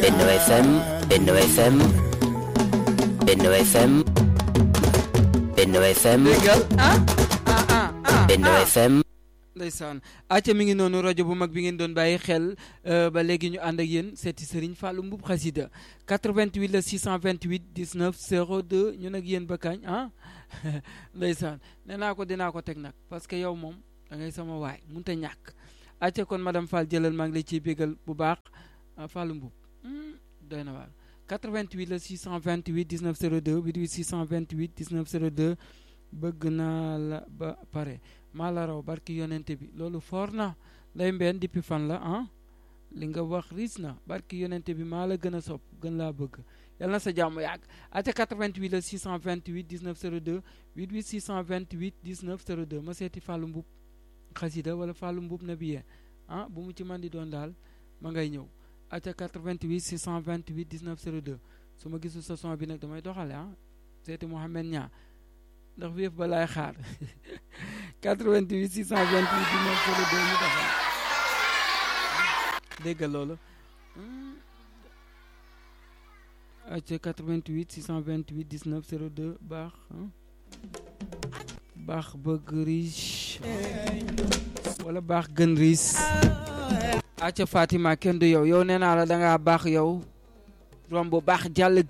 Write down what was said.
Benno FM Benno FM Benno FM Benno FM déggal ah ah ah ah Benno ah. FM ndeysaan acca mi ngi noonu rajo bu mag bi ngeen doon bàyyi xel euh, ba léegi ñu ànd ak yéen seeti Serigne Fallou Mboup xasida 88 la 628 19 02 ñun ak yéen ba kañ ah ndeysaan nee naa ko dinaa ko teg nag parce que yow moom da ngay sama waay mënut a ñàkk acca kon madame Fall jëlal maa ngi lay ciy bégal bu baax ah, Fallou Mboup hmm, doy na waar 88 la 628 19 02 88 628 19 02 bëgg naa la ba pare maa la raw barki yonente bi loolu foor na lay mbeen depuis fan la ah li nga wax riis na barki yonente bi maa la gën a sopp gën laa bëgg yal na sa jàmm yàgg ate 88 la 628 19 02 88 628 19 02 ma seeti Fallou Mboup xasida wala Fallou Mboup na biye ah bu mu ci man di doon daal ma ngay ñëw ate 88 628 19 02 su ma gisul sa son bi nag damay doxale ah seeti Mouhamed Niang ndax wéef ba laay xaar 88 628 19 02 ñu defal dégg loolu acca 88 628 19 02 baax ah. baax bëgg riche wala baax gën riis acca Fatima kenn du yow yow nee naa la dangaa baax yow romb baax jàll